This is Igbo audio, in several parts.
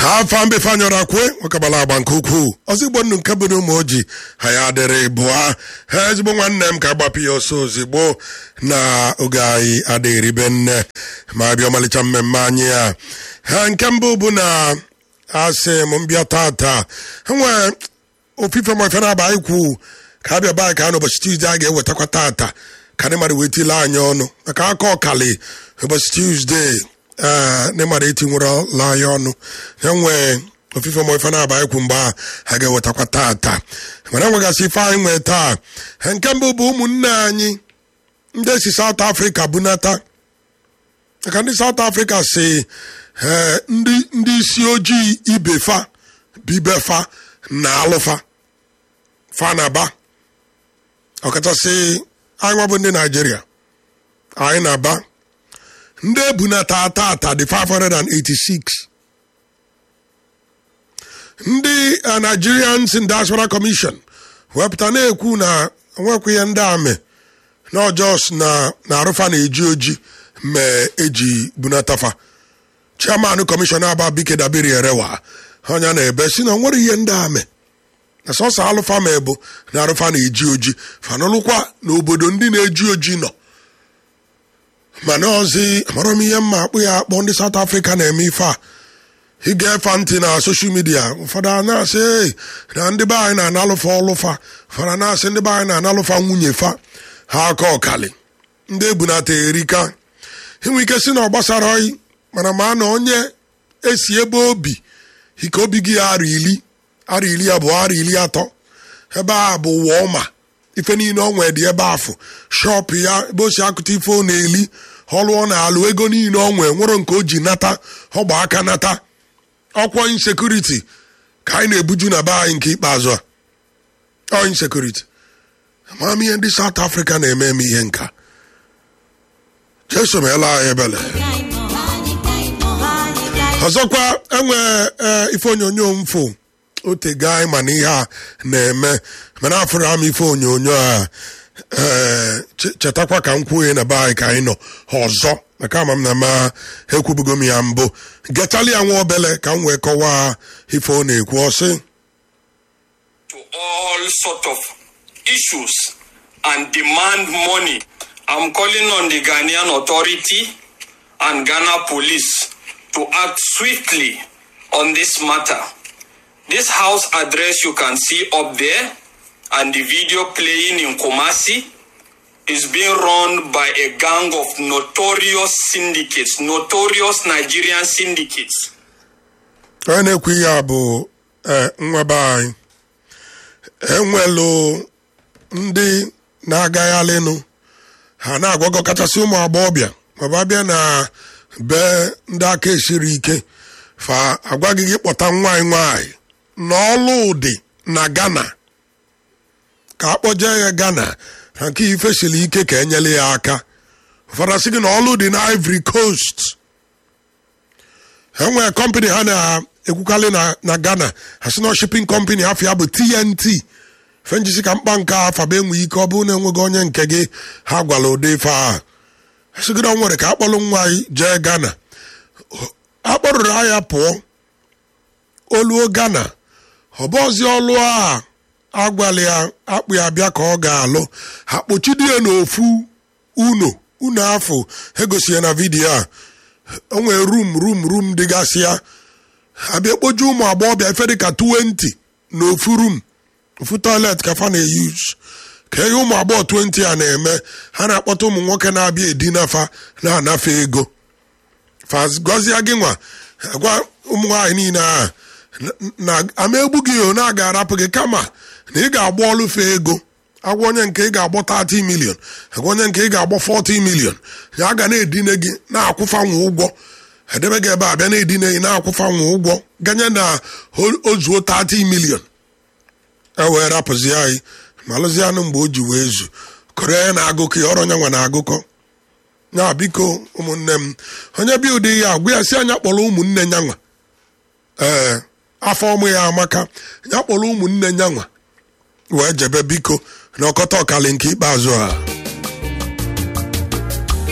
afa mbefe anyọrọ akwe nwekabala agba nke ukwuu ọzọ igbo nnu nke bụ na ụmụ ojii ha ya adịrị bụa ha ezigbo nwanne m ka agbapụ ya ọsọ ozigbo na oge anyị adịghị ribe nne ma bịa ọmalịcha mmemme anyị ya ha nke mbụ bụ na asị m mbịa tata ha nwee ofufe mafe na aba anyị kwu ka a bịa be anyị ka a n'ụbọchị tuzdee a ga-ewetakwa tata ka ndị mmadụ wee tile anyị ọnụ maka aka ọkali ụbọchị tuzdee ee ndị mmadụ etinwerela anyị ọnụ ha nwee ofufe ma ife na-aba ekwu mgbe a ha ga-ewetakwa tata mana enwegasị ife anyị nwee taa ha nke mbụ bụ ụmụnne anyị ndị si South Africa bunata maka ndị South Africa si ee ndị ndị isi ojii ibefa bibefa na alụfa fa na ba ọkachasị anyị nwa bụ ndị Naijiria anyị na-aba ndị ebunata tata dị 586 ndị Nigerians in Diaspora Commission wepụta na-ekwu na nwekwa ihe ndị amị na ọjọs na arụfa na-eji oji mee eji bunatafa chairman kọmishọn aba bike dabiri erewa onye na-ebe si na nwere ihe ndị amị na sọsọ alụfa ma ebu na arụfa na-eji oji fanụlụkwa n'obodo ndị na-eji oji nọ mana ọzi amara m ihe mma akpụ ya akpọ ndị South Africa na-eme ife a ị ga-efe ntị na soshal midia ụfọdụ a na-asị na ndị be anyị na-analụfa ọlụfa ụfọdụ na-asị ndị be anyị na-analụfa nwunye fa ha aka ọkali ndị ebunata erika inwe ike si na ọ gbasara oyi mana ma na onye esi ebe obi ike obi gị ara ili ara ili abụọ ara ili atọ ebe a bụ ụwa ọma ife niile ọ nwee dị ebe afụ shọpụ ya ebe o si akụta ife ọ na-eli ọlụ ọ na-alụ ego niile ọ nwee nwere nke o ji nata ọgba aka nata ọkwọ insekuriti ka anyị na-ebuju na be anyị nke ikpeazụ a ọ insekuriti amara m ihe ndị South Africa na-eme eme ihe nka jesu meela anyị ebele ọzọkwa enwe ife onyonyo mfo otego anyị mana ihe a na-eme mana afụrụ ama ife onyonyo a chetakwa ka m kwuo na be anyị ka anyị nọ ọzọ maka ama m na ma ekwubugo m ya mbụ getali ya nwa obele ka m wee kọwaa ife ọ na-ekwu ọsị to all sort of issues and demand money. I'm calling on the Ghanaian authority and Ghana police to act swiftly on this matter. This house address you can see up there and the video playing in Kumasi is being run by a gang of notorious syndicates, notorious Nigerian syndicates. onye na-ekwu ihe a bụ nwa be anyị enwelu ndị na-agaghalịnụ ha na-agwagọ kachasị ụmụ agbọghọbịa maọbụ abịa na be ndị aka esiri ike fa agwaghị gị kpọta nwaanyị nwaanyị n'ọlụ ụdị na Ghana ka akpọje ya Ghana na nke ife siri ike ka enyere ya aka ụfọdụ asị gị na ọlụ dị na Ivory Coast enwere kọmpanị ha na-ekwukarị na Ghana ha sị na shipping company afọ ya bụ TNT fenjisi ka mkpa nke afaba enweghị ike ọ bụrụ na enweghị onye nke gị ha gwara ụdị ife ahụ asịgịrị nwere ka akpọrọ nwa anyị jee Ghana akpọrụrụ anya pụọ oluo Ghana ọbọzi ọlụ a agwala ya akpụ ya bịa ka ọ ga-alụ ha kpochidie n'ofu uno unu afọ egosi ya na vidiyo a o nwere rum rum rum dịgasị ya abịa kpoju ụmụ agbọghọbịa ife dịka 20 n'ofu rum ofu toilet ka fa na-eyuz ka ihe ụmụ agbọghọ 20 a na-eme ha na-akpọta ụmụ nwoke na-abịa edinafa na-anafe ego fagọzie gị nwa gwa ụmụ nwaanyị niile a na ama egbu gị o na-aga arapụ gị kama na ị ga-agba ọlụfe ego agwa onye nke ị ga-agbọ 30 million agwa onye nke ị ga-agbọ 40 million ya ga na-edine gị na-akwụfanwe ụgwọ edebe gị ebe a bịa na-edine gị na-akwụfanwe ụgwọ ganye na ozuo 30 million e wee rapụzi anyị ma lụzie anụ mgbe o ji wee zu kọrọ ya na-agụkọ ya ọrụ onye nwe na-agụkọ ya biko ụmụnne m onye bi ụdị ya agwa ya si anya kpọrọ ụmụnne ya nwa ee afọ ọmụ ya amaka ya kpọrọ ụmụnne ya nwa wee jebe biko na ọkọta ọkali nke ikpeazụ a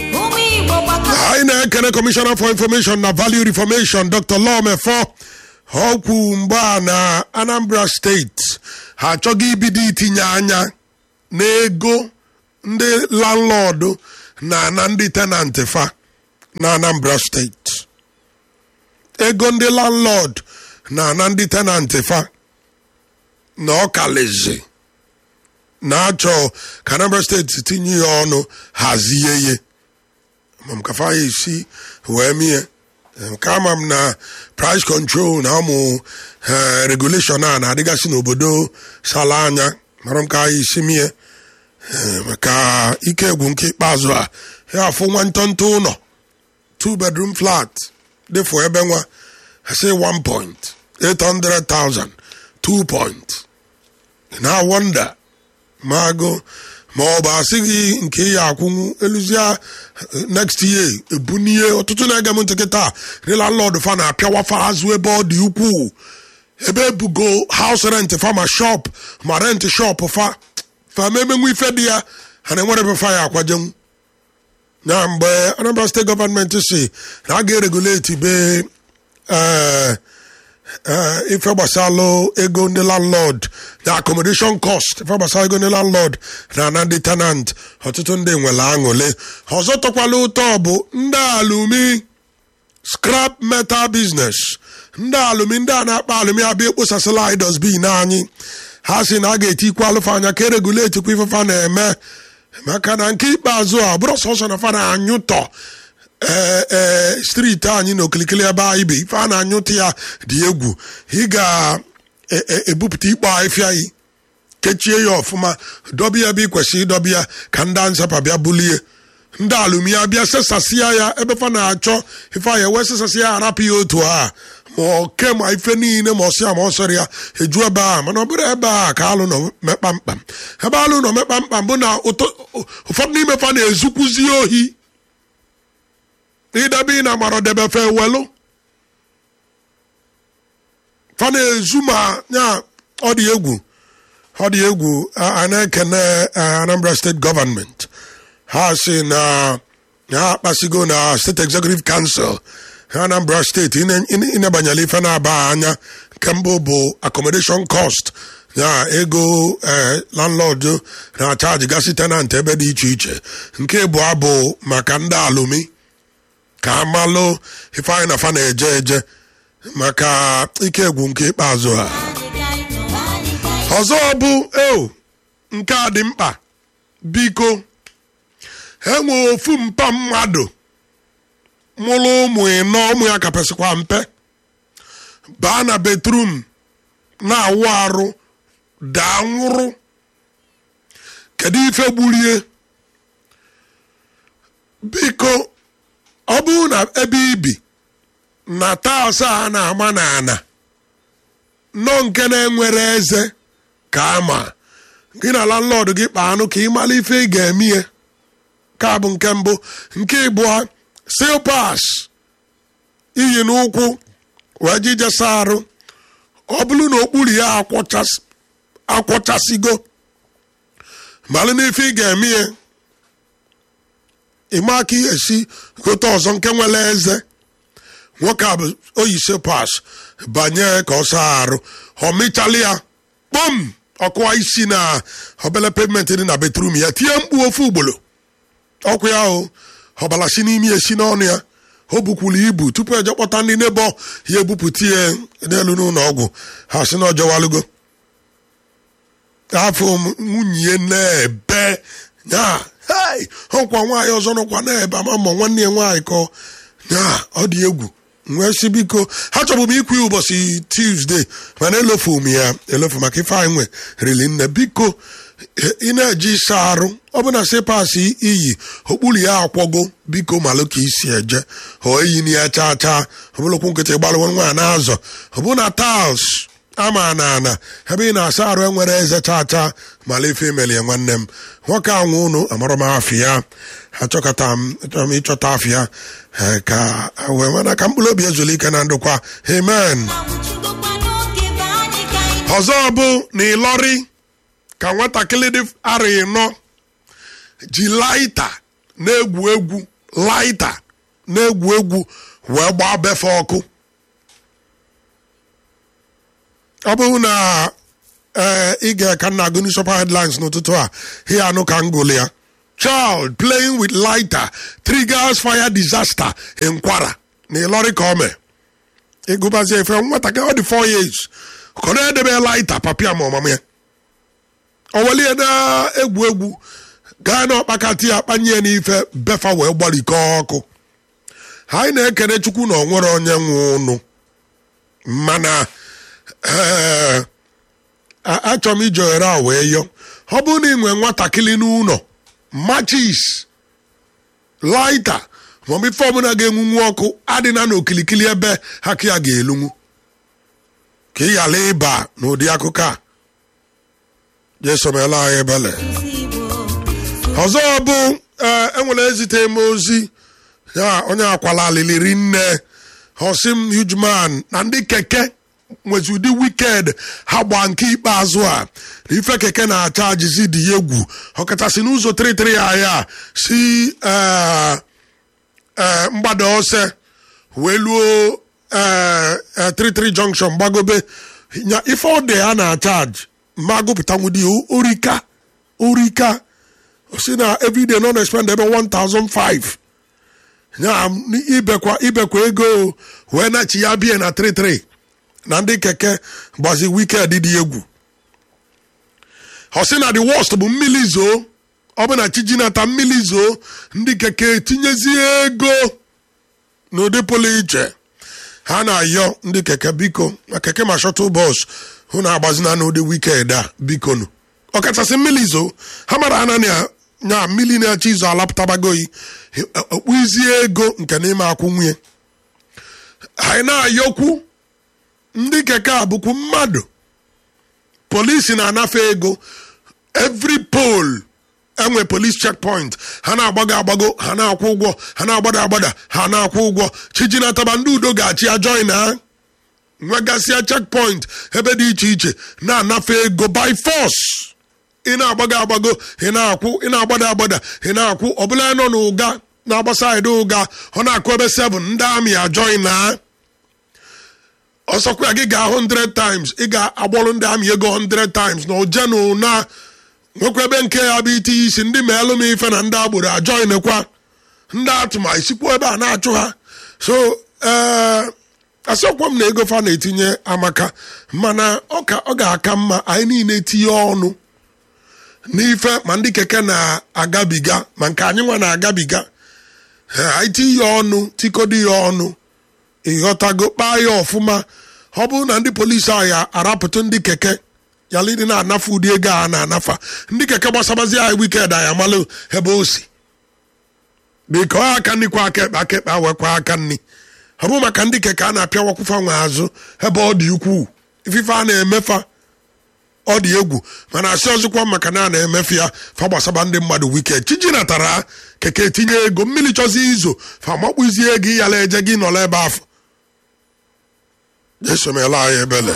anyị na-ekene kọmishọna for information na value reformation dr lomefo ọkwu mgbe a na anambra steeti ha achọghị ibido itinye anya n'ego ndị landlọdụ na na ndị tenant fa na anambra steeti ego ndị landlord na na ndị tenant fa na ọkalizi na-achọ ka anambra steeti tinye ya ọnụ hazie ye mam ka fa ya esi wee mie nke ama m na price control na ụmụ regulation a na-adịgasị n'obodo sala anya mara m ka anyị isi mie maka ike egwu nke ikpeazụ a ya afụ nwa ntọntọ ụlọ two bedroom flat dịfụ ebe nwa say one point eight hundred thousand two point na wonder ma agụ ma ọ bụ asị gị nke ya akwụnwu eluzia next year ebunie ọtụtụ na-ege m ntị kịta rela lọd fa na-apịawa fa azụ ebe ọ dị ukwuu ebe ebugo house rent fa ma shop ma rent shop fa fa ma emenwu ife dị ya ha na-enwere ebe fa ya akwajenwu na mgbe anambra steeti gọọmenti si na a ga-ereguleti be ife gbasalụ ego ndị landlord na accommodation cost ife gbasara ego ndị landlord na na ndị tenant ọtụtụ ndị nwere aṅụle ọzọ tọkwala ụtọ bụ ndị alumi scrap metal business ndị alumi ndị a na-akpa alumi abịa ekposasịla idos bin anyị ha si na a ga-etikwa alụfa anya ka ereguletikwa ifefa na-eme maka na nke ikpeazụ a bụrụ sọsọ na fa na-anyụtọ ee steeti anyị na okilikili ebe anyị bi ife a na-anyụta ya dị egwu ị ga-ebupụta ikpo ahịfịa yi kechie ya ọfụma dọbi ya ebe ị kwesịrị ịdọbi ya ka ndị ansapa bịa bulie ndị alụmya bịa sesasịa ya ebe fa na-achọ ife anya wee sesasịa ya arapụ ya otu a ma oke ma ife niile ma ọsịa ma ọsọrọ ya eju ebe a mana ọ bụrụ ebe a ka alụ nọ mekpa mkpam ebe alụ nọ mekpa mkpam bụ na ụfọdụ n'ime fa na-ezukwuzi ohi idebe ị na-amara debe fe welu fa na-ezu ma ya ọ dị egwu ọ dị egwu a na-ekene Anambra steeti gọọmenti ha si na ha akpasigo na steeti executive council Anambra steeti ịnebanyela ife na-aba anya nke mbụ bụ accommodation cost ya ego landlord na-achaji gasị tenant ebe dị iche iche nke abụọ bụ maka ndị alụmi ka amalụ ifeanyị na fa na-eje eje maka ike egwu nke ikpeazụ ha ọzọ bụ eo nke a dị mkpa biko enwe ofu mpa mmadụ mụrụ ụmụ ịnọ ụmụ ya kapesịkwa mpe baa na betrum na-awụ arụ daa nwụrụ kedu ife gburie biko ọ bụrụ na ebe ibi na taụs a na-ama n'ana nọ nke na-enwere eze ka ama gị na landlord gị kpaa anụ ka ị mara ife ị ga-eme ya ka bụ nke mbụ nke ịbụọ sil pas iyi n'ụkwụ wee jijesa arụ ọ bụrụ na okpuru ya akwọchasịgo malụ n'ife ị ga-eme ya ịma aka ihe esi gote ọzọ nke nwere eze nwoke a bụ oyise pas banye ka ọ saa arụ ọ mịchala ya kpọm ọkụwa isi na obele pavement dị na betrum ya tie mkpu ofu ugboro ọkụ ya o ọbala si n'ime esi n'ọnụ ya o bukwuru ibu tupu eje kpọta ndị nebo ya ebupụta ya n'elu n'ụlọ ọgwụ ha si na ọjọwalugo afọ nwunye na-ebe ya hei ọkwa nwaanyị ọzọ nọkwa na-ebe ama ma nwanne ya nwaanyị kọ ya ọ dị egwu nwee si biko ha chọbụ m ikwu ya ụbọchị tuzdee mana elofu m ya elofu maka ife anyị nwe rili nne biko ị na-eji ịsa arụ ọ bụ na sepasi iyi okpuru ya akwọgo biko malụ ka isi eje ọ eyi na ya chaa chaa ọ bụrụkwu nkịtị gbalụwa nwa na-azọ ọ bụ na tails ama na ana ebe ị na-asa arụ enwere eze chaa chaa mala ife emeli ya nwanne m nwoke anwụ ụnụ amarọ m afị ya achọkọta m achọrọ m ịchọta afị ya ka wee mana ka mkpụrụ obi ezuli ike na ndụkwa amen ọzọ bụ na ịlọrị ka nwatakịrị dị ara ịnọ ji laita na-egwu egwu laita na-egwu egwu wee gbaa befe ọkụ ọ bụrụ na ee ị ga-eka nna agụ newspaper headlines n'ụtụtụ a ihe anụ ka m gụlụ ya child playing with lighter triggers fire disaster in Kwara na Ịlọrị ka o mee ịgụbazie efe nwatakịrị ọ dị 4 years ka ọ na-edebe lighter papịa ma ọmama ya o welie na-egwu egwu gaa n'ọkpakati ya kpanye ya n'ife befa wee gbarikọọ ọkụ anyị na-ekene chukwu na onwere onye nwe ụnụ mana ee achọrọ m iji ohere a wee yọ ọ bụrụ na ị nwee nwatakịrị n'ụlọ machis laita maọbụ ife ọbụla ga-enwunwu ọkụ adịna n'okilikili ebe aka ya ga-elunwu ka ị ghara ịba n'ụdị akụkọ a jesomela anyị ebele ọzọ bụ ee enwere ezite m ozi ya onye akwala aliliri nne hosim hugman na ndị keke nwezi ụdị wiked ha gba nke ikpeazụ a na ife keke na-acha ajizi dị ya egwu ọkachasị n'ụzọ 33 ya si mgbada ose wee luo 33 junction gbagobe nya ife ọ dị ha na-achaji ma gụpụtanwudi orika orika si na everyday nọ na-expend ebe 1005 ya ibekwa ibekwa ego wee nachi ya bie na 33 na ndị keke gbazi wiked dị egwu ọ sị na the worst bụ mmiri zoo ọ bụ na chijinata mmiri zoo ndị keke tinyezie ego n'ụdị pụrụ iche ha na-ayọ ndị keke biko na keke ma shọtụl bọs hụ na agbazina n'ụdị wiked a biko nụ ọkachasị mmiri zoo ha mara ana na nya mmiri na-achọ izu alapụtabagoyi okpuizie ego nke n'ime akwụ nwunye anyị na-ayọkwu ndị keke a bụkwu mmadụ polisi na-anafe ego every pole enwe police checkpoint ha na-agbago agbago ha na-akwụ ụgwọ ha na-agbada agbada ha na-akwụ ụgwọ chijinataba ndị udo ga-achị ajoin ha nwegasịa checkpoint ebe dị iche iche na-anafe ego by force ị na-agbago agbago ị na-akwụ ị na-agbada agbada ị na-akwụ ọbụla nọ n'ụga na-agbasa edo ụga ọ na-akụ ebe 7 ndị amị ajoin ha ọsọkwa gị ga 100 times ị ga-agbọrọ ndị amị ego 100 times na ojenu na nwekwa ebe nke ya bụ itinye isi ndị ma elu m ife na ndị agboro ajoinekwa ndị atụma isikwa ebe a na-achụ ha so ee asọkwa m na ego fa na-etinye amaka mana ọ ga-aka mma anyị niile tinye ọnụ n'ife ma ndị keke na-agabiga ma nke anyị nwa na-agabiga anyị tinye ọnụ tikọdo ya ọnụ ịghọtago kpaa ya ọfụma ọ bụrụ na ndị polisi ahụ ya arapụtụ ndị keke yala ịdị na-anafa ụdị ego a na-anafa ndị keke gbasabazi anyị wiked anyị amalụ ebe o si biko aka nri kwa aka ekpe aka ekpe awekwa aka nri ọ bụ maka ndị keke a na-apịawakwụfa nwe azụ ebe ọ dị ukwuu ifife a na-emefa ọ dị egwu mana asị ọzọkwa maka na a na-emefu ya fa gbasaba ndị mmadụ wiked chiji natara keke tinye ego mmiri chọzi izo fa makpụzie ego ịyala eje gị nọrọ ebe afọ esomela anyị ebele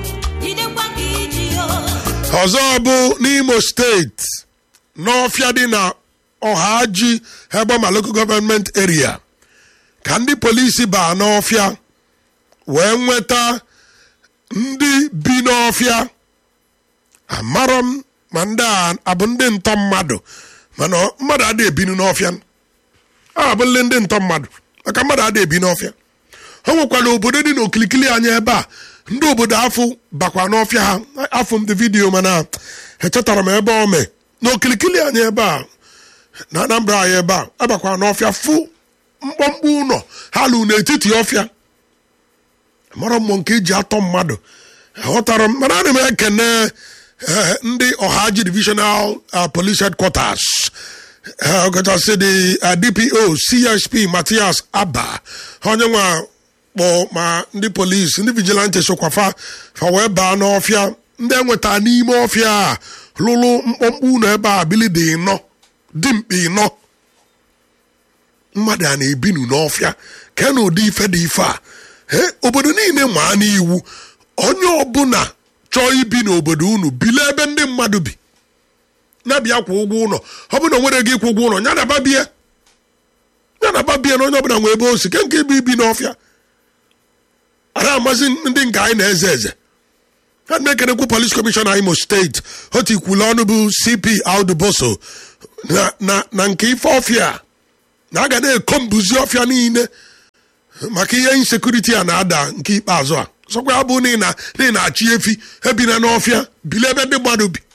ọzọ bụ n'imo steeti n'ọfịa dị na ọhaji ebe ma local government area ka ndị polisi baa n'ọfịa wee nweta ndị bi n'ọfịa amarọ m ma ndị a abụ ndị ntọ mmadụ mana mmadụ adịghị ebinu n'ọfịa a abụlị ndị ntọ mmadụ maka mmadụ adịghị ebi n'ọfịa o nwekwara obodo dị n'okilikili anya ebe a ndị obodo afọ bakwa n'ọfịa ha afọ m dị vidiyo mana echetara m ebe o mee n'okilikili anya ebe a na anambra anyị ebe a abakwa n'ọfịa fụ mkpọmkpọ ụlọ ha lụ n'etiti ọfịa mara mmụọ nke eji atọ mmadụ ghọtara m mana ana m ekene ndị ọhaji divisional police headquarters ọkachasị dị dpo csp matias aba onye nwa kpọ ma ndị polisi ndị vigilante sokwafa fa wee baa n'ọfịa ndị enweta n'ime ọfịa a lụrụ mkpọmkpọ ụlọ ebe a bili dị ịnọ dimkpa ịnọ mmadụ a na-ebinu n'ọfịa ke na ụdị ife dị ife a obodo niile maa n'iwu onye ọbụla chọọ ibi n'obodo unu bili ebe ndị mmadụ bi na-abịa kwụ ụgwọ ụlọ ọ bụ na nwere gị ịkwụ ụgwọ ụlọ ya na bie ya na bie na onye ọbụla nwe ebe o si ke nke ibi ibi n'ọfịa ara amazi ndị nke anyị na-eze eze a na-ekenekwu polis kọmishọna imo steeti otu ikwulu ọnụ bụ cp auduboso na, na, na nke ife ọfịa na a ga na-eko mbuzi ọfịa niile maka ihe insekuriti a na-ada nke ikpeazụ a sọkwa ya bụ na ị na- na ị na-achị efi ebina n'ọfịa bili ebe ndị mmadụ bi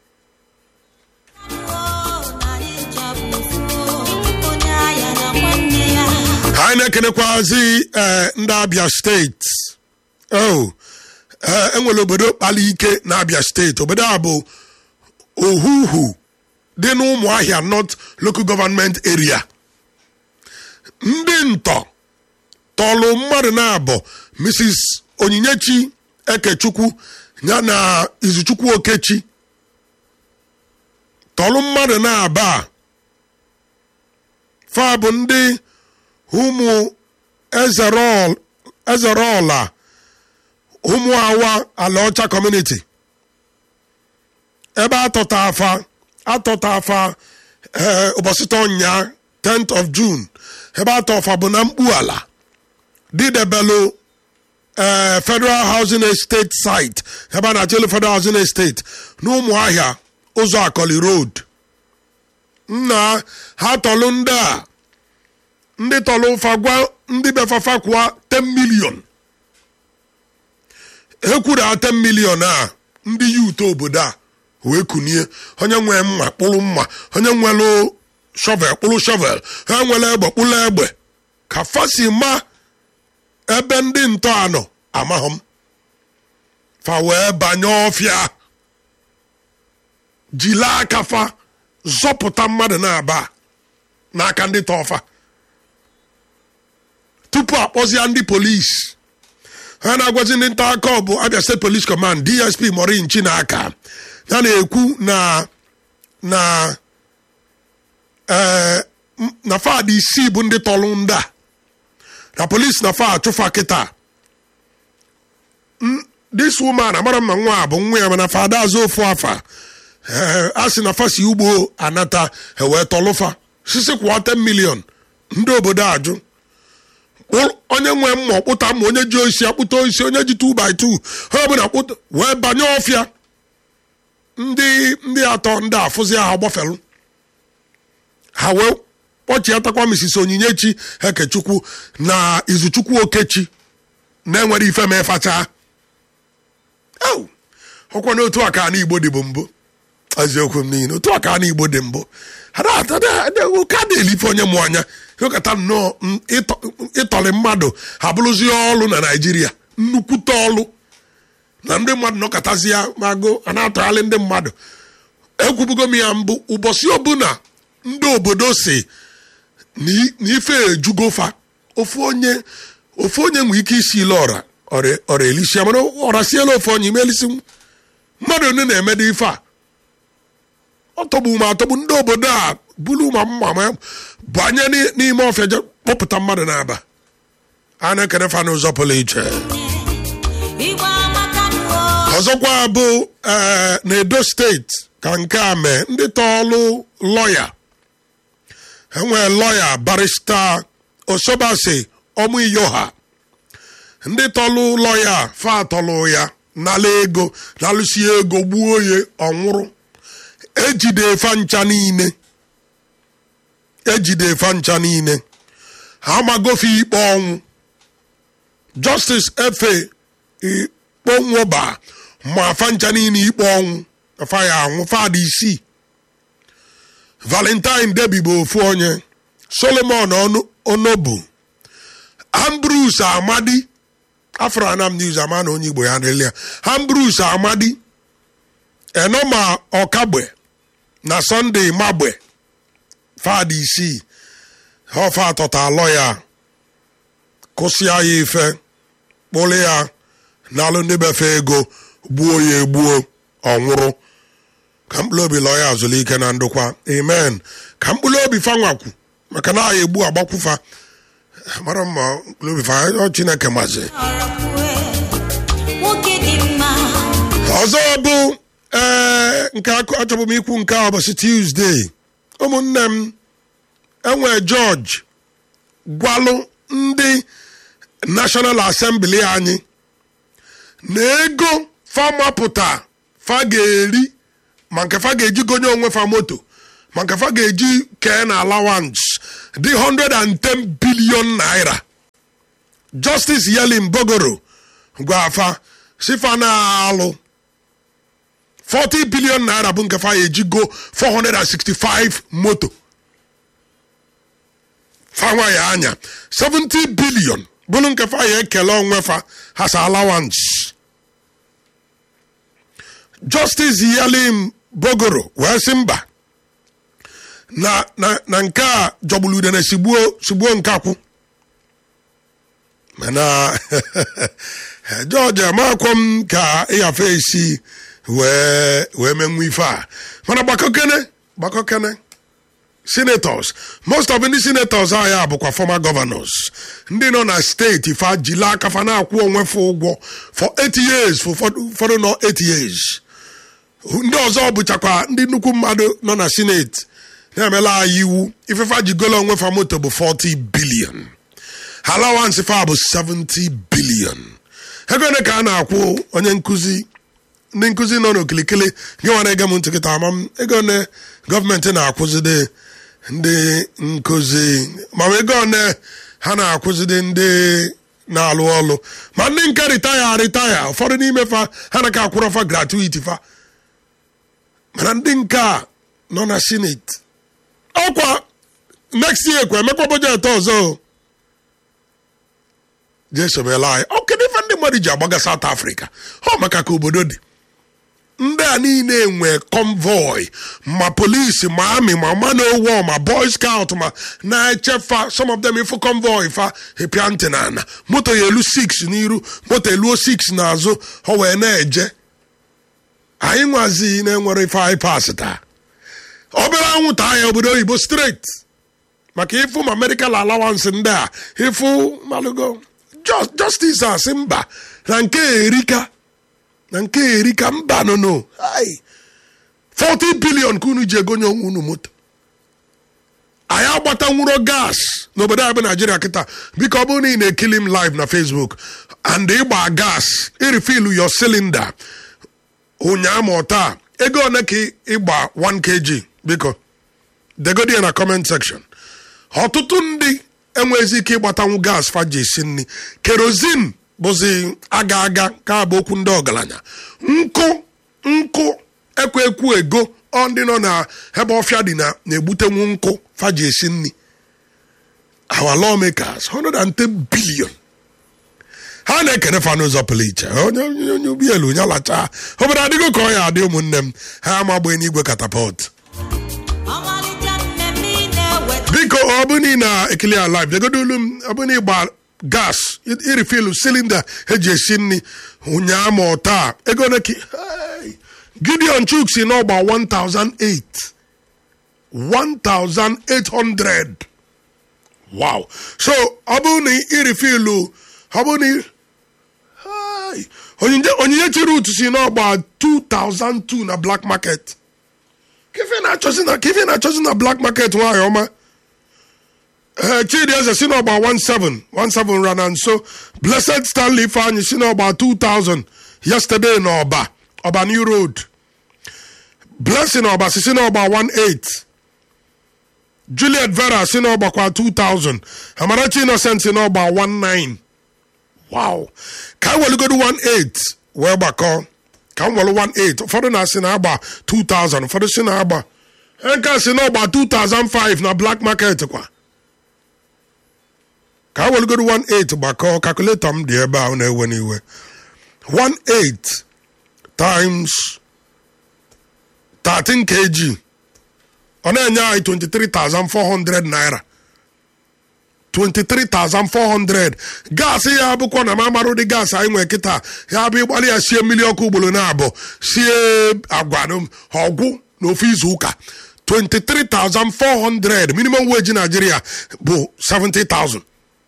anyị na-ekenekwazi ee ndị abịa steeti o ee enwere obodo kpali ike na abịa steeti obodo a bụ ohuhu dị n'ụmụahịa north local government area ndị ntọ tọlụ mmadụ na-abụ mrs onyinyechi ekechukwu ya na izuchukwu okechi tọlụ mmadụ na-aba a fa bụ ndị ụmụ ezerọl ezerọla ụmụ awa ala ọcha kọmuniti ebe atọta afa atọta afa ee ụbọchị tọnya 10th of june ebe atọfa bụ na mkpu ala didebelu ee federal housing estate site ebe a na-achọ elu federal housing estate n'ụmụahịa ụzọ akọli road nna ha tọlụ ndị a ndị tọlụ ụfa gwa ndị befafa kwụọ 10 million ekwuru 10 million a ndị yut obodo a wee kunie onye nwee mma kpụrụ mma onye nwere shovel kpụrụ shovel ha nwere egbe kpụrụ egbe ka fasi ma ebe ndị ntọ anọ amaghị m fa wee banye ọfịa jila aka fa zọpụta mmadụ na-aba n'aka ndị tọfa tupu akpọzie ndị polisi ha na-agwazi ndị nta aka ọ bụ abia state police command dsp morin chinaka ya na-ekwu na na ee na fad isii bụ ndị tọrụ ndị a na polisi na fa achụfa kịta this woman amara mma nwa a bụ nwa ya mana fada azụ ofu afa ee a sị na fa si ugbo anata ewee tọlụfa sisi kwụọ 10 million ndị obodo ajụ onye nwe mma ọkpụta mma onye ji oisi akpụta oisi onye ji 2 by 2 ha ọbụla kpụta wee banye ọfịa ndị ndị atọ ndị afụzi ha gbafelu ha wee kpọchiatakwa Mrs Onyinyechi Ekechukwu na Izuchukwu Okechi na-enwere ife ma ịfacha ọkwa na otu aka na Igbo dị bụ mbụ eziokwu m niile otu aka na Igbo dị mbụ ka na-elife onye mụ anya ịkọta nnọọ ịtọrị mmadụ ha bụrụzie ọlụ na Naịjirịa nnukwute ọlụ na ndị mmadụ nọkọtazi ya mago a na-atọgharị ndị mmadụ ekwubugo m ya mbụ ụbọchị ọbụla ndị obodo si na ife ejugofa ofu onye ofu onye nwere ike isi ile ọra ọra elisia mana ọra siela ofu onye ime elisi mmadụ onye na-emedo ife a ọ tọgbu ma atọgbu ndị obodo a bulu ma mma ma banye n'ime ọfịa je kpọpụta mmadụ na-aba a na-ekene fa n'ụzọ pụrụ iche ọzọkwa bụ ee na edo steeti ka nke a mee ndị tọọlụ lọya enwee lọya barista osobasi ọmụiyoha ndị tọlụ lọya fa tọlụ ya nala ego nalụsi ego gbuo ya ọnwụrụ ejide fa ncha niile ejide fa ncha niile ha magofe ikpe ọnwụ justice efe ikponwoba ma fa ncha niile ikpe ọnwụ fa ya anwụ fadị isii valentine debi bụ ofu onye solomon onobu ambrus amadi afro anam news ama na onye igbo ya nrile ya ambrus amadi enoma ọkagbe na sunday magbe fadị isii ọfa atọta alọ ya kụsịa ya ife kpụrụ ya n'alụ ndị befe ego gbuo ya egbuo ọnwụrụ ka mkpụrụ obi lọọ ya azụlike na ndụkwa amen ka mkpụrụ obi fanwakwu maka na agha egbu agbakwụfa mara mma mkpụrụ obi fa ọ chineke mazi ọzọ bụ ee nke achọbụ m ikwu nke a ụbọchị tuzdee ụmụnne m enwe jọji gwalụ ndị national assembly anyị na ego famapụta fa ga-eri ma nke fa ga-eji gonye onwe fa moto ma nke fa ga-eji kee na allowance dị 110 billion naira justice yelin bogoro gwafa sifa na-alụ 40 billion naira bụ nke fa ya eji go 465 moto fanwa ya anya 70 billion bụrụ nke fa ya ekele onwe fa has allowance justice yalim bogoro wee sị mba na, na, na nke a jọgburu udene sigbuo sigbuo nkakwụ mana george amakwo m ka ịyafe esi wee wee menwe ife a mana gbakọkene gbakọkene senators most of ndị senators anyị bụkwa former governors ndị nọ na steeti fa jila aka fa na-akwụ onwe fa ụgwọ for 8 years for ụfọdụ nọ 8 years ndị ọzọ bụchakwa ndị nnukwu mmadụ nọ na senate na-emela anyị iwu ifefa jigolo onwe fa moto bụ 40 billion allowance fa bụ 70 billion ego ole ka a na-akwụ onye nkụzi ndị nkụzi nọ n'okilikili gị nwere ege m ntị kịta ama m ego ole gọọmenti na-akwụzide ndị nkụzi ma ego ole ha na-akwụzide ndị na-alụ ọlụ ma ndị nke ritaya ritaya ụfọdụ n'ime fa ha na ka akwụrọ fa gratuity fa mana ndị nke a nọ na senate ọkwa next year kwa emekwa bọjetị ọzọ jesomela anyị ọ kedu ife ndị mmadụ ji agbaga South Africa ọ maka ka obodo dị ndị a niile nwe convoy ma polisi ma amị ma manowar ma boy scout ma na-echefa some of them ifu convoy fa epia ntị na ana moto ya elu 6 n'iru moto eluo 6 n'azụ ọ wee na-eje anyị nwazi na-enwere ife anyị pas taa obere anwụnta ya obodo oyibo straight maka ịfụ ma medical allowance ndị a ịfụ malụgo justice a sị mba na nke erika na nke erika mba nono 40 billion ka unu ji egonye onwe unu moto anyị agbatanwuro gas n'obodo anyị bụ naijiria kịta biko ọ bụrụ na ị na-ekili m live na facebook and ịgba gas irifil your cylinder ụnyaa ma taa ego one ka ịgba 1 kg biko degodi ya na comment section ọtụtụ ndị enwezi ike ịgbatanwu gas faji esi nri kerozin bụzi aga aga ka bụ okwu ndị ọgaranya nkụ nkụ ekwe ekwu ego ọ ndị nọ na ebe ọfịa dị na na-egbutenwu nkụ faji esi nri our lawmakers 110 billion ha na-ekene fa n'ụzọ pụrụ iche onye onye ubi elu onye alacha obodo adịgo ka ọ ya adị ụmụnne m ha amagbe n'igwe katapọt biko ọ bụ na ị na-ekili ya live jegodo olu m ọ bụ na ịgba gas irifil silinda eji esi nri ụnyaa ma ọ taa ego ole ka gideon chuk si n'ọgba 1008 1800 wow so ọ bụ na irifilu ọ bụ na onyinye chiri utu si n'ọgba 2002 na black market kefe na-achọzi na black market nwanyị ọma ee chidi eze si n'ọgba 17 17 rana nso blessed stanley ifeanyị si n'ọgba 2000 yesterday na ọba ọba new road blessing ọba si si n'ọgba 18 juliet vera si n'ọgbakwa 2000 amarachi innocent si n'ọgba 19 wow ka anyị welugodo 18 wee gbakọ ka m welu 18 ụfọdụ na-asị na agba 2000 ụfọdụ si na agba nke si n'ọgba 2005 na black market kwa ka a welugodo 18 gbakọ kalkuletọ m dị ebe ahụ na-ewe n'iwe 18 times 13 kg ọ na-enye anyị 23,400 naira 23,400 gaasị ya bụkwa na mamarụ dị gaasị anyị nwee kịta ya bụ ịgbalị ya sie mmiri ọkụ ugboro na abụọ sie agwa ọgwụ n'ofe izu ụka 23,400 minimum wage Nigeria bụ 70,000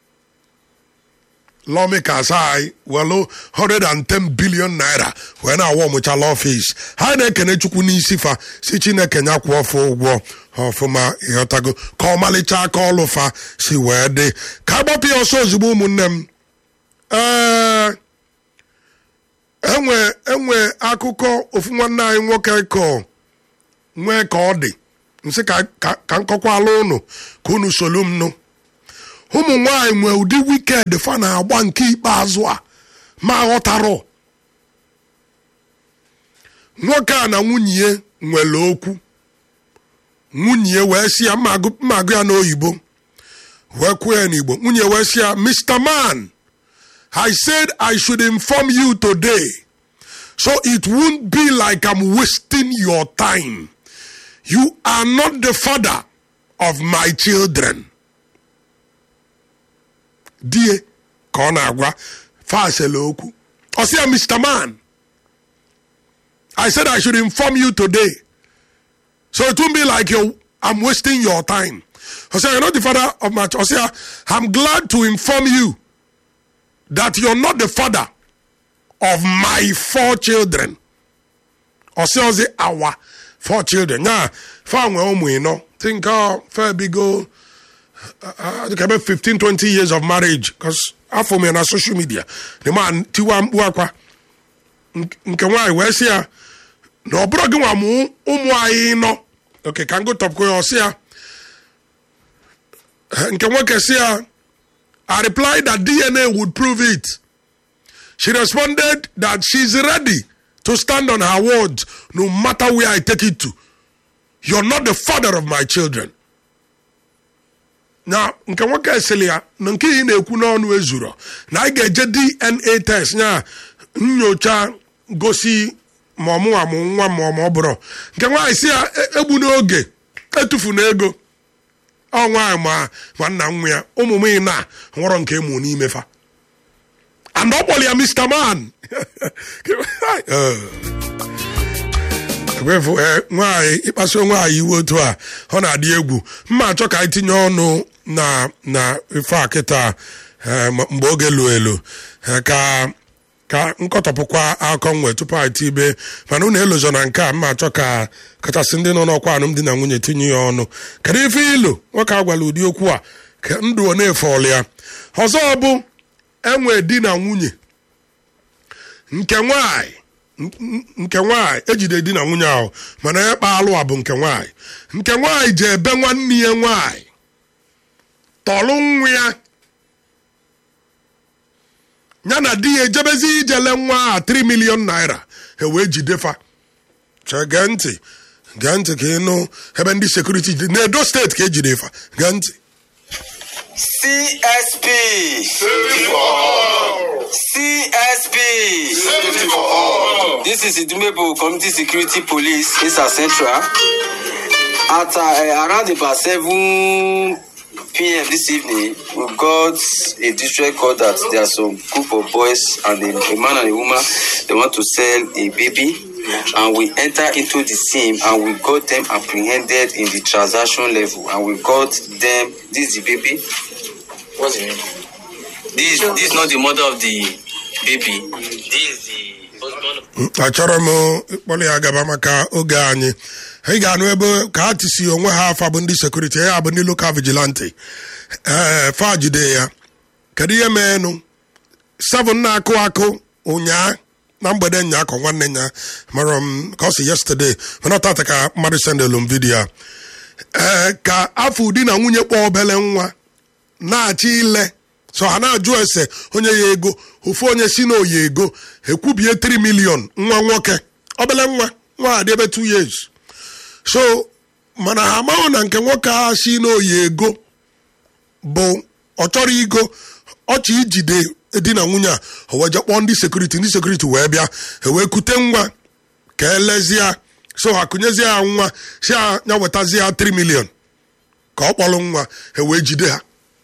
lawmakers anyị welu 110 billion naira wee na-awa ọmụchala ọfịs ha na-ekene chukwu n'isi fa si chineke nya kwụ ọfụ ụgwọ ọfụma ịghọtago ka ọmalịcha aka ọlụ fa si wee dị ka agbapụ ya ọsọ ozugbo ụmụnne m ee enwe enwe enwe akụkọ ofu nwanne anyị nwoke kọ nwee ka ọ dị nsị ka ka ka nkọkwala ụnụ ka unu solu m nụ ụmụ nwanyị nwee ụdị wiked fa na-agba nke ikpeazụ a ma ghọtarọ nwoke a na nwunye ya nwere okwu nwunye ya wee sị ya mma agụ mma agụ ya n'oyibo wee kwuo ya n'igbo nwunye wee sị ya mr man i said i should inform you today so it won't be like i'm wasting your time you are not the father of my children die ka ọ na-agwa fasela okwu ọ sị ya mr man i said i should inform you today so it won't be like you i'm wasting your time I say, you're not the father of my child. I say, I'm glad to inform you that you're not the father of my four children. I say, I say, our four children. Now, four we you know. Think uh, fair big go. Uh, uh, about 15, 20 years of marriage. Because after me on social media, the man, tiwa wakwa. nke nwaanyị wee sị ya na ọ bụrụ gị nwa mụ ụmụ anyị nọ oke ka m go top ya ọ sị ya nke nwoke si ya I replied that DNA would prove it. She responded that she's ready to stand on her words no matter where I take it to. You're not the father of my children. na nke nwoke esili ya na nke ị na-ekwu n'ọnụ ezuro na anyị ga-eje DNA test ya nyocha gosi ma ọmụ amụ nwa ma ọ ma ọ bụrụ nke nwaanyị si ya "E- egbu n'oge etufu na ego ọ nwaanyị ma ma nna nwa ya ụmụ m ị na nwụrọ nke mụ n'ime fa and ọ kpọrọ ya mr man ekwefu nwaanyị ịkpasu nwaanyị iwe otu a ọ na-adị egwu mma achọ ka anyị tinye ọnụ na na ife a kịta eh, m- mgbe oge lu elu eh, ka ka nkọtọpụkwa akọ nwe tupu anyị tibe mana unu elozọ na nke a mma achọ ka kachasị ndị nọ n'ọkwa alụmdi na nwunye tinye ya ọnụ kedu ife ilu nwoke a gwara ụdị okwu a ka ndụ ọ na-efeọlụ ya ọzọ bụ enwe di na nwunye nke nwanyị n- nke nwanyị ejide di na nwunye ahụ mana ya kpa alụ a bụ nke nwanyị nke nwanyị ji ebe nwanne ya nwanyị tọlụ nwa ya ya na di ya ejebezi ijele nwa a 3 million naira e wee jidefa chee gee ntị gee ntị ka ịnụ ebe ndị sekuriti dị n'edo steeti ka ejide fa gee ntị CSP. CSP. This is Idumebo Community Security Police, Isa Central. At uh, around about 7 p.m. this evening, we got a distress call that there are some group of boys and a, a man and a woman, they want to sell a baby. And we enter into the scene and we got them apprehended in the transaction level. And we got them, this is the baby, What's the name? this this is not the mother of the baby. This is the husband. Of achọrọ m ịkpọrọ ya gaba maka oge anyị ị ga-anụ ebe ka ha tisi onwe ha afa bụ ndị sekuriti ya bụ ndị lokal vigilanti ee fa jide ya kedu ihe meenụ seven na-akụ akụ ụnyaa na mgbede nya akọ nwanne nya mara m ka ọ si yesterday mana ọ tata ka mmadụ sendelu m vidiyo a ee ka afọ ụdị na nwunye kpọọ obele nwa na-achọ ile so ha na-ajụ ese onye ya ego ofu onye si na oyi ego ekwubie 3 million nwa nwoke obele nwa nwa adị ebe 2 years so mana ha amaghị na nke nwoke a si na oyi ego bụ ọ chọrọ igo ọchị ijide di na nwunye a o wee je kpọọ ndị sekuriti ndị sekuriti wee bịa e wee kute nwa ka elezie so ha kụnyezie ya nwa si ya ya wetazie ya 3 million ka ọ kpọrọ nwa e wee jide ha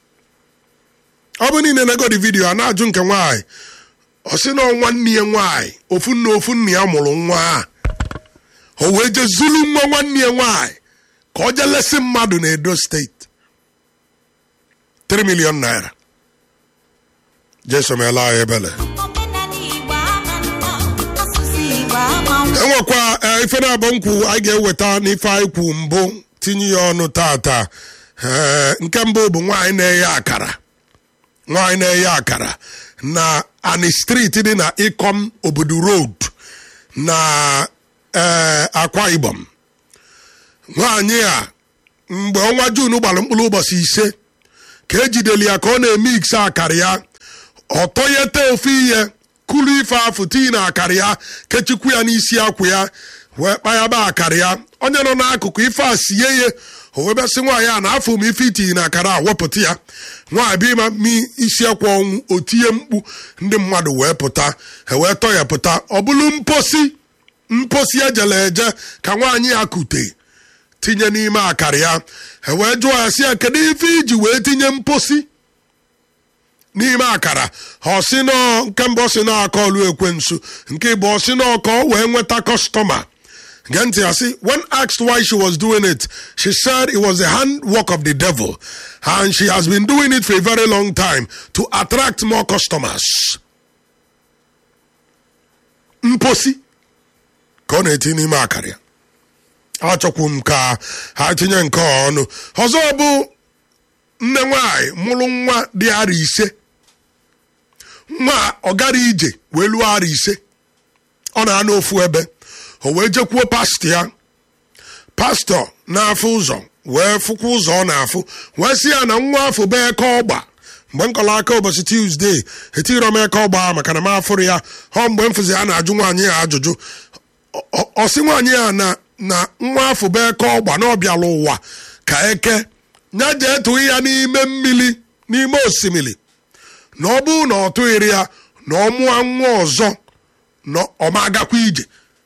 ọ bụ niile negodi vidiyo a na-ajụ nke nwaanyị ọ sị na ọ nwanne ya nwaanyị ofu nna ofu nna ya mụrụ nwa a o wee je zulu nwa nwanne ya nwaanyị ka ọ jee lesi mmadụ na edo steeti 3 million naira jesomela anyị ebele omenala igbo ama mma asụsụ igbo ama nwa enwekwa eh, ife na-abụ nkwu anyị ga-eweta n'ife anyị kwu mbụ tinye ya ọnụ tata Eh, nke mbụ bụ nwaanyị na-eye akara nwaanyị na-eye akara na ani street dị na ikom obodo road na ee akwa ibom nwaanyị a mgbe ọnwa jun gbara mkpụrụ ụbọchị ise ka ejideli ya ka ọ na-emix akara ya ọtọyete ofu ihe kulu ife afụ tii na akara ya kechikwu ya n'isi akwụ ya wee kpayaba akara ya onye nọ n'akụkụ ife a sie ya o wee bịasị nwaanyị a na afọ m ife itinye na akara a wepụta ya nwaanyị bụ ịma mi isi akwa ọnwụ o tinye mkpu ndị mmadụ wee pụta e wee tọ ya pụta ọ bụrụ mposi mposi ejele eje ka nwaanyị ya kute tinye n'ime akara ya e wee jụọ ya sị ya kedu ife iji wee tinye mposi n'ime akara ọ sị nọ nke mbụ ọ sị na aka ọlụ ekwensu nke ịbụ ọ sị nọ ka ọ wee nweta kọstọma gee ntị ya sị when asked why she was doing it she said it was the handwork of the devil and she has been doing it for a very long time to attract more customers mposi ka ọ na-eti n'ime akara ya achọkwu m ka ha tinye nke a ọnụ ọzọ bụ nne nwanyị mụrụ nwa dị ara ise nwa ọ gara ije wee lụọ ara ise ọ na-anọ ofu ebe o wee jekwuo pastọ ya pastọ na-afụ ụzọ wee fụkwa ụzọ ọ na-afụ wee sị ya na nwa afọ bụ eke ọgba mgbe m kọrọ aka ụbọchị tuzdee etiro m eke ọgba maka na m afụrụ ya ọ mgbe m fụzi a na-ajụ nwaanyị ya ajụjụ ọ- ọ sị nwaanyị ya na na nwa afọ bụ eke ọgba na ọbịala ụwa ka eke ya jee tụghị ya n'ime mmiri n'ime osimiri na ọ bụrụ na ọ tụghịrị ya na ọ mụọ nwa ọzọ na ọ ma agakwa ije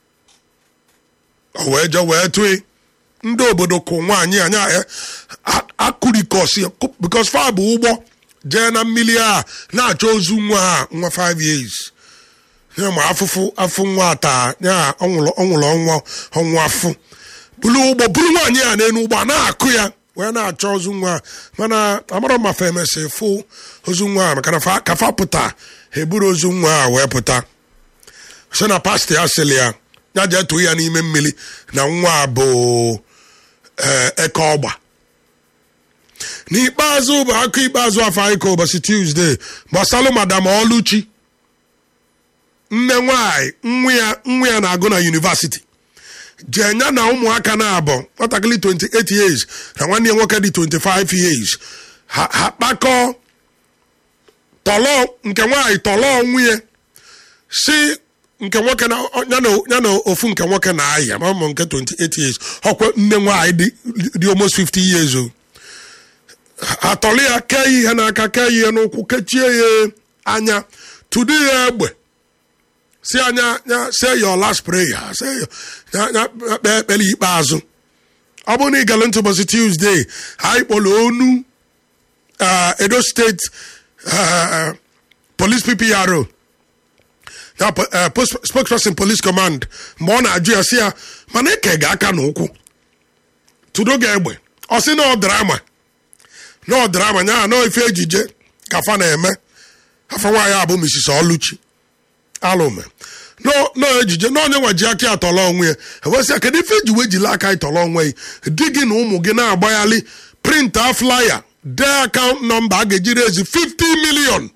o wee je wee tụị ndị obodo kụ nwaanyị anya akụrikọsi bikos fa bụ ụgbọ jee na mmiri a na-achọ ozu nwa ha nwa 5 years ya ma afụfụ afụ nwa taa ya ọ nwụrụ ọ nwụrụ ọnwa ọnwa afụ buru ụgbọ buru nwaanyị a n'elu ụgbọ a na-akụ ya wee na-achọ ozu nwa a. mana amara m ma fa emesị fụ ozu nwa a maka na fa- ka fa pụta ha eburu ozu nwa a wee pụta sị na pastọ ya sịrị ya ya jee tụọ ya n'ime mmiri na nwa a bụ ee, eke ọgba n'ikpeazụ bụ akụ ikpeazụ afọ anyị ka ụbọchị tuzdee gbasalụ madam ọlụchi nne nwanyị nwa ya nwa ya na-agụ na yunivasiti jee nya na ụmụaka na-abụ nwatakịrị 28 years na nwanne ya nwoke dị 25 years ha ha kpakọọ tọlọ nke nwaanyị tọlọ nwunye si nke nwoke na ya na ya na ofu nke nwoke na-aya ma ụmụ nke 28 years ọkwa nne nwaanyị dị dị almost 50 years o atọlị ya kee ihe n'aka kee ihe n'ụkwụ kechie ya anya tụdo ya egbe si anya ya say your last prayer say your- ya ya kpee ekpere ikpeazụ ọ bụrụ na ị gere ntị ụbọchị tuzdee anyị kpọrọ onu uh, edo steeti uh, police ppro ya po- uh, post- spokesperson police command mgbe ọ na-ajụ ya si ya mana eke ga aka n'ụkwụ tụdo ga egbe ọ sị na ọ drama na ọ drama nya na ife ejije ka fa na-eme afọ nwaanyị a bụ mrs ọlụchi alụme no no ejije na onye nwa ji aka ya tọrọ onwe ya ewesịa kedu ife eji wejila aka ịtọrọ onwe ya di gị na ụmụ gị na-agbaghalị printa flaya dee akaụntụ nọmba a ga-eji rezi 50 million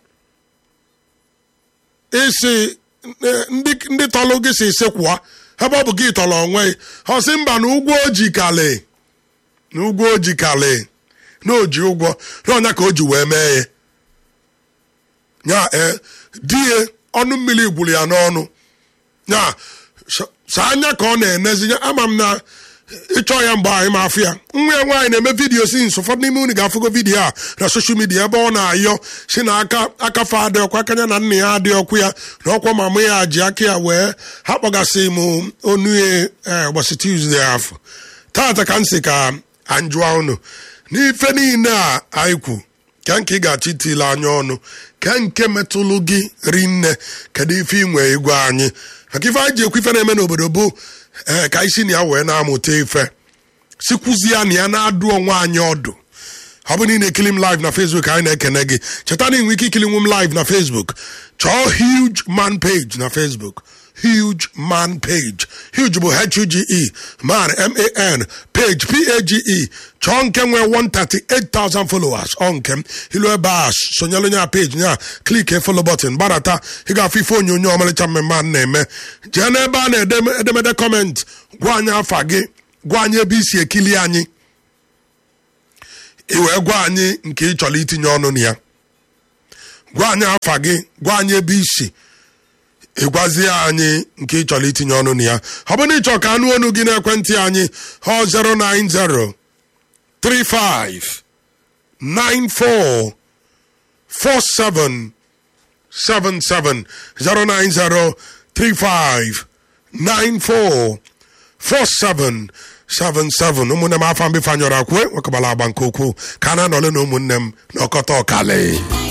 isi eh, ndị ndị tọrọ gị si sekwụa ebe ọ bụ gị tọrọ onwe ya ọ sị mba na ụgwọ oji kale na ụgwọ oji kale na oji ụgwọ na ọnya ka o ji wee mee ya ya ee di ya ọnụ mmiri gwuru ya n'ọnụ ya sa- saa anya ka ọ na-enezi ya ama m na ịchọ ya mgbe anyị ma afụ ya nwa ya nwaanyị na-eme vidiyo si nso ụfọdụ n'ime unu ga-afụgo vidiyo a na soshal midia ebe ọ na-ayọ si na aka akafe adị ọkwa aka ya na nna ya adị ọkụ ya na ọkwa mama ya ji aka ya wee ha kpọgasị m onu ya eh, ụbọchị tuzdee afọ tata ka m si ka anjụa unu n'ife niile a anyị kwu ka nke ị ga-achọ itile anya ọnụ ka nke metụlụ gị rinne kedu ife ị nwee igwe anyị maka ife anyị ji ekwu ife na-eme n'obodo bụ ee ka isi na ya wee na-amụta ife sikwuzie na ya na-adụ onwe anyị ọdụ ọ bụ na ị na-ekili m live na facebook anyị na-ekene gị cheta na ị nwere ike ikili nwe m live na facebook chọọ huge man page na facebook huge man page huge bụ h-u-g-e man m-a-n page p-a-g-e chọọ nke nwee 138,000 followers ọ nke m ilu ebe a sonyelu nya page nya klik follow button gbadata ị ga-afụ ife onyonyo ọmalịcha mmemme a na-eme jee n'ebe a na-ede edemede kọment gwa anyị afa gị gwa anyị ebe isi ekili anyị ị wee gwa anyị nke ị chọrọ itinye ọnụ na ya gwa anyị afa gị gwa anyị ebe isi ịgwazie anyị nke ị chọrọ itinye ọnụ na ya ọ bụrụ na ị chọrọ ka anụ onu gị n'ekwentị anyị ọ 090 35 94 47 77 090 35 94 47 77 ụmụnne m afọ mbifanyọrọ akwe nwekọbara agba nke ukwuu ka a na-anọle na ụmụnne m n'ọkọta ọkali